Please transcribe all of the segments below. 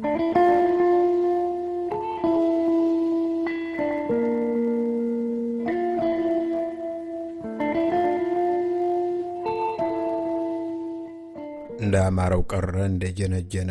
እንደ አማረው ቀረ እንደ ጀነጀነ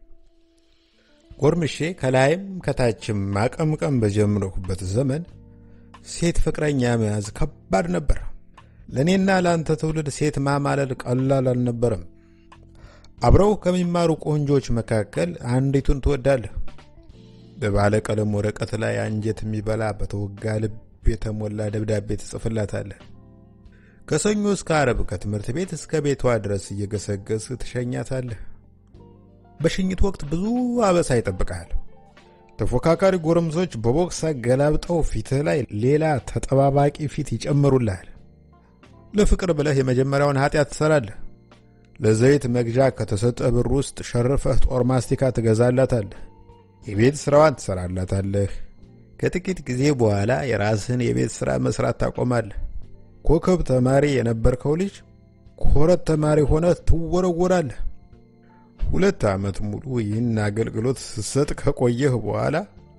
ጎርምሼ ከላይም ከታችም ማቀምቀም በጀመርኩበት ዘመን ሴት ፍቅረኛ መያዝ ከባድ ነበር። ለእኔና ለአንተ ትውልድ ሴት ማማለል ቀላል አልነበረም። አብረው ከሚማሩ ቆንጆች መካከል አንዲቱን ትወዳለህ። በባለ ቀለም ወረቀት ላይ አንጀት የሚበላ በተወጋ ልብ የተሞላ ደብዳቤ ትጽፍላታለህ። ከሰኞ እስከ አረብ ከትምህርት ቤት እስከ ቤቷ ድረስ እየገሰገስ ትሸኛታለህ። በሽኝት ወቅት ብዙ አበሳ ይጠብቃል። ተፎካካሪ ጎረምሶች በቦክስ አገላብጠው ፊትህ ላይ ሌላ ተጠባባቂ ፊት ይጨምሩልሃል። ለፍቅር ብለህ የመጀመሪያውን ኃጢአት ትሰራለህ። ለዘይት መግዣ ከተሰጠ ብር ውስጥ ሸርፈህ ጦር ማስቲካ ትገዛላታለህ። የቤት ሥራዋን ትሰራላታለህ። ከጥቂት ጊዜ በኋላ የራስህን የቤት ሥራ መሥራት ታቆማለህ። ኮከብ ተማሪ የነበርከው ልጅ ኮረት ተማሪ ሆነ ትወረወራለህ። ሁለት ዓመት ሙሉ ይህን አገልግሎት ስትሰጥ ከቆየህ በኋላ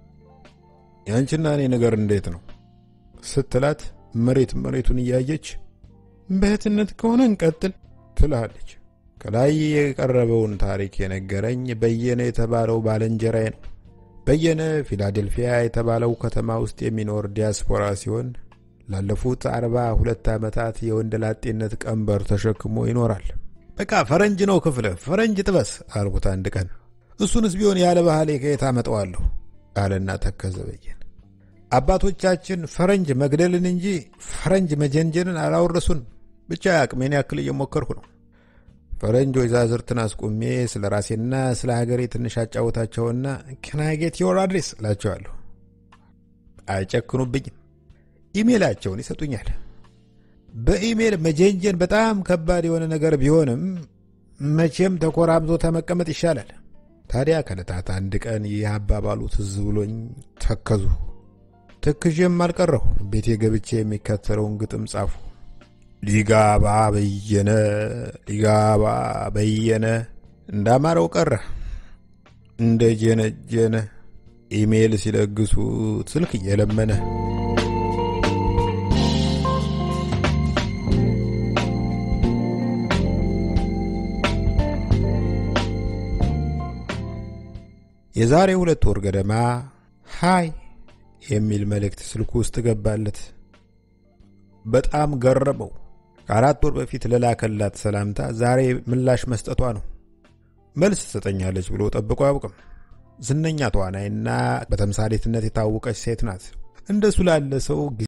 ያንቺና እኔ ነገር እንዴት ነው ስትላት መሬት መሬቱን እያየች በእህትነት ከሆነ እንቀጥል ትልሃለች። ከላይ የቀረበውን ታሪክ የነገረኝ በየነ የተባለው ባልንጀራዬ ነው። በየነ ፊላዴልፊያ የተባለው ከተማ ውስጥ የሚኖር ዲያስፖራ ሲሆን ላለፉት አርባ ሁለት ዓመታት የወንድ ላጤነት ቀንበር ተሸክሞ ይኖራል። በቃ ፈረንጅ ነው ክፍለ ፈረንጅ ጥበስ አልኩት አንድ ቀን። እሱንስ ቢሆን ያለ ባህሌ ከየት አመጣዋለሁ አለና ተከዘ በየነ። አባቶቻችን ፈረንጅ መግደልን እንጂ ፈረንጅ መጀንጀንን አላወረሱንም። ብቻ አቅሜን ያክል እየሞከርኩ ነው። ፈረንጅ ወይዛዝርትን አስቁሜ ስለ ራሴና ስለ ሀገሬ ትንሽ አጫወታቸውና ከናጌት ዮር አድሬስ እላቸዋለሁ። አይጨክኑብኝም። ኢሜላቸውን ይሰጡኛል። በኢሜል መጀንጀን በጣም ከባድ የሆነ ነገር ቢሆንም መቼም ተኮራምዞ ተመቀመጥ ይሻላል። ታዲያ ከዕለታት አንድ ቀን ይህ አባባሉ ትዝ ብሎኝ ተከዙ። ትክዤም አልቀረሁ። ቤቴ ገብቼ የሚከተለውን ግጥም ጻፉ። ሊጋባ በየነ ሊጋባ በየነ እንዳማረው ቀረ እንደ ጀነጀነ ኢሜል ሲለግሱት ስልክ እየለመነ የዛሬ ሁለት ወር ገደማ ሃይ የሚል መልእክት ስልኩ ውስጥ ገባለት። በጣም ገረመው። ከአራት ወር በፊት ለላከላት ሰላምታ ዛሬ ምላሽ መስጠቷ ነው። መልስ ትሰጠኛለች ብሎ ጠብቆ አያውቅም። ዝነኛ ተዋናይና በተምሳሌትነት የታወቀች ሴት ናት። እንደሱ ላለ ሰው